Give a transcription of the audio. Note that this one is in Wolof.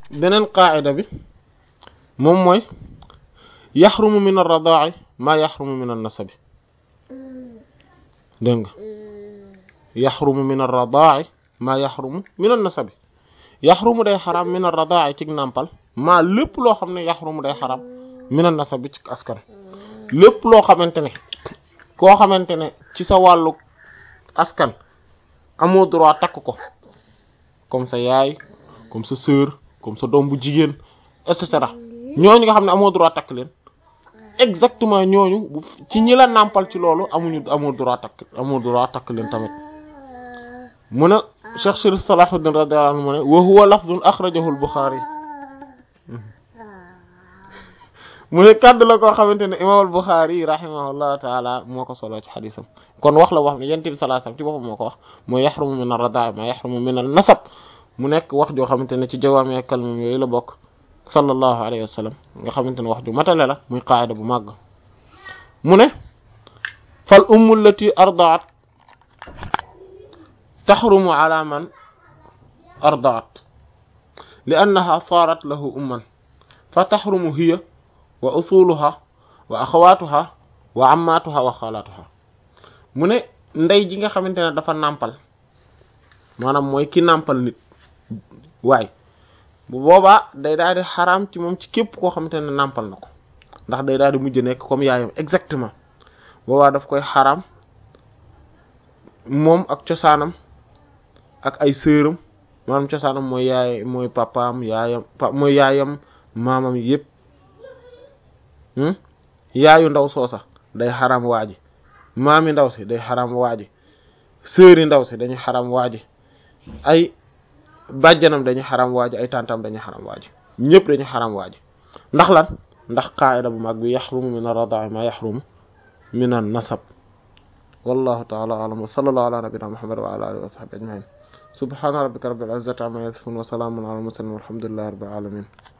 beneen qaa'ida bi moom mooy yaxrumu min ar-radaa'i maa yaxrumu min an-nasabi dégg nga yaxrumu min ar-radaa'i maa yaxrumu min an-nasabi yaxrumu day xaram min ar-radaa'i ci nàmpal maa lépp loo xam ne yaxrumu day xaram min an-nasabi ci askan lépp loo xamante ne koo xamante ne ci sa wàllu askan amoo droit takk ko comme sa yaay comme sa sœur comme sa doom bu jigéen et cetera ñooñu nga xam ne amoo droit takk leen exactement ñooñu bu ci ñi la nàmpal ci loolu amuñu amoo droit takk amoo droit takk leen tamit mu ne Cheikh Sharif Salahuddin radiyallahu anhu mu ne wa huwa lafzun akhrajahu al-Bukhari mu ne kàddu la koo xamante ne imam al-Bukhari rahimahullahu taala moo ko solo ci xadisam kon wax la wax ne yent bi sallallahu alayhi wasallam ci boppam moo ko wax mooy yaxrumu min ar-radaa ma yaxrumu min an-nasab mu nekk wax joo xamante ne ci jawaami kalmam yooyu la bokk sallallahu alayhi wa sallam nga xamante ne wax ju matale la muy qaayida bu màgg mu ne fal ummu allati ardaat taxrumu ala man ardaat li annaha saarat lahu umman fa taxrumu hiya wa usuluha wa axawaatuha wa ammaatuha wa xalaatuha mu ne ndey ji nga xamante ne dafa nàmpal maanaam mooy ki nàmpal nit waay bu boobaa day daal di xaraam ci moom ci képp koo xamante ne nàmpal na ko ndax day daal di mujj nekk comme yaayam exactement boobaa daf koy xaraam moom ak cosaanam ak ay sëram maanaam cosaanam mooy yaay mooy papaam yaayam pa mooy yaayam maamam yépp yaayu ndaw soosa day xaraam waaji maami ndaw si day xaraam waaji sëri ndaw si dañuy xaraam waaji ay bàjjanam dañuy xaram waaji ay tantam dañuy xaram waaji ñëpp dañuy xaram waaji ndax lan ndax qaayida bu mag bi yaxrumu min ar-radaa'i ma yaxrumu min an-nasab wallahu ta'ala a'lam wa sallallahu ala nabiyyina muhammad wa ala alihi wa sahbihi ajma'in subhana rabbika rabbil izzati amma yasifun wa salamun ala al-mursalin walhamdulillahi rabbil alamin